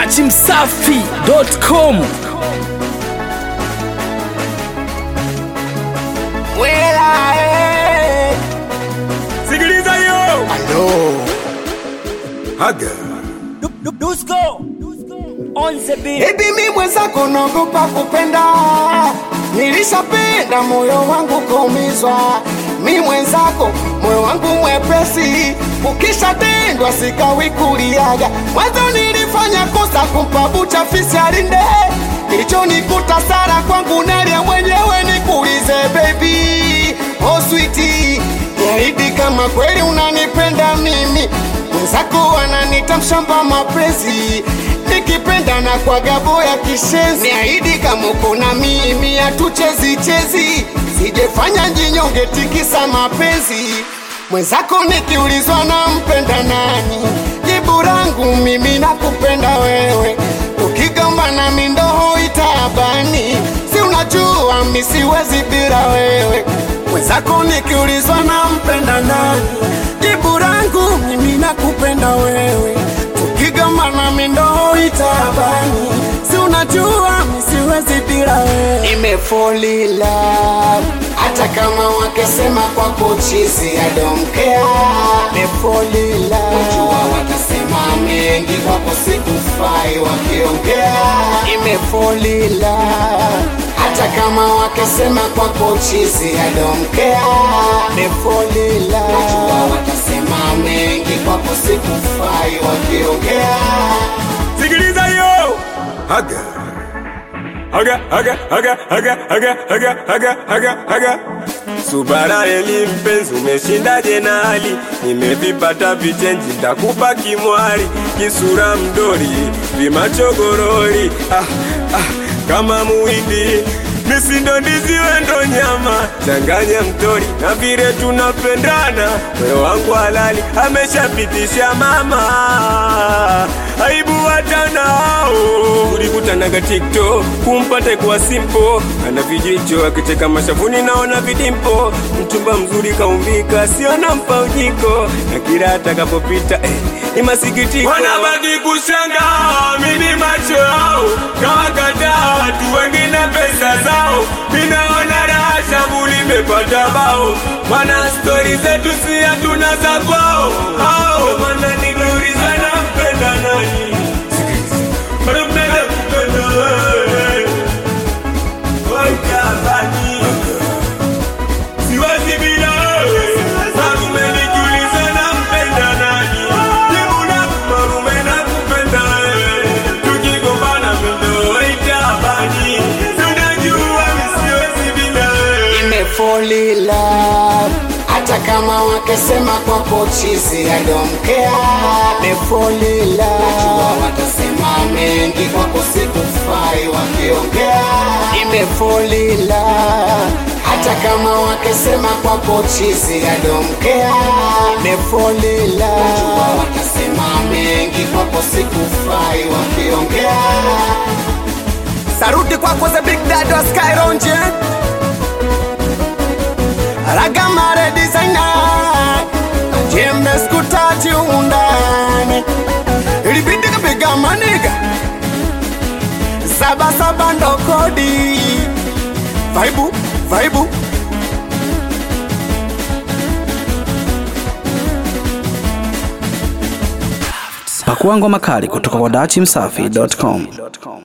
dachimsafi.com Wela, eh. Sikiliza hiyo. Hello. Haga. Baby mi mwenzako naogopa kupenda, nilishapenda moyo wangu kaumizwa. Mi mwenzako moyo wangu mwepesi, ukishatendwa sikawi kuliaga. Mwanzo nilifanya kosa kumpa bucha fisi alinde, kilichonikuta sara kwangu nalia mwenyewe. Nikuulize baby, oh sweetie, niahidi kama kweli unanipenda mimi mwenzako ananita mshamba mapenzi nikipenda na kwa gabo ya kishenzi niahidi kama uko na mimi hatuchezi chezi sijefanya njinyonge tikisa mapenzi mwenzako nikiulizwa na mpenda nani jibu langu mimi nakupenda wewe ukigombana mindoho itabani si unajua mi siwezi bila wewe mwenzako nikiulizwa na mpenda nani jibu langu mimi nakupenda wewe tukigombana mindoho itabani si unajua mi siwezi bila wewe nimefolila hata kama wakisema kwako chizi adomkea nimefolila jua watasema mengi kwako sikufai wakiongea nimefolila hata kama wakisema kwako chizi adomkea nimefolila jua watasema mengi kwako sikufai wakiongea Sikiliza hiyo. Haga. Haga, haga, haga, haga, haga, haga, haga, haga, haga. Subara eli mpenzi, umeshindaje na hali? Nimevipata vichenji, ndakupa kimwari, kisura mdori, vimachogorori, ah, ah, kama muhindi misindo ndizi wendo nyama changanya mtori na vile tunapendana moyo wangu halali ameshapitisha mama aibu watanao ulikutanaga tiktok kumpate kwa simpo ana vijicho akicheka mashavuni naona vidimpo mchumba mzuri kaumbika siona mpa ujiko na kila atakapopita eh, ni masikitiko wanabaki kushanga mini macho yao kawakataa watu wengine pesa zao minaona raha shangu limepata bao mana stori zetu si hatuna za kwao ao mana nikiuliza nampenda nani bado mpenda kupenda wewe Waikabani. Siwezi bila wewe. Marume nikiuliza nampenda nani? Jibu langu marume nakupenda wewe. Tukigombana mindo itabani. Si unajua mi siwezi bila wewe. nimefolila hata kama wakisema kwako chizi adomkea nimefolila jua watasema mengi kwako sikufai wakiongea nimefolila hata kama wakisema kwako chizi adomkea nimefolila jua watasema mengi kwako sikufai wakiongea saruti kwako the big dad wa skyronje ragamare designer jembe skutati undani ilibidi kapiga maniga sabasaba ndo kodi vaibu vaibu pakua ngoma kali kutoka kwa dachimsafi.com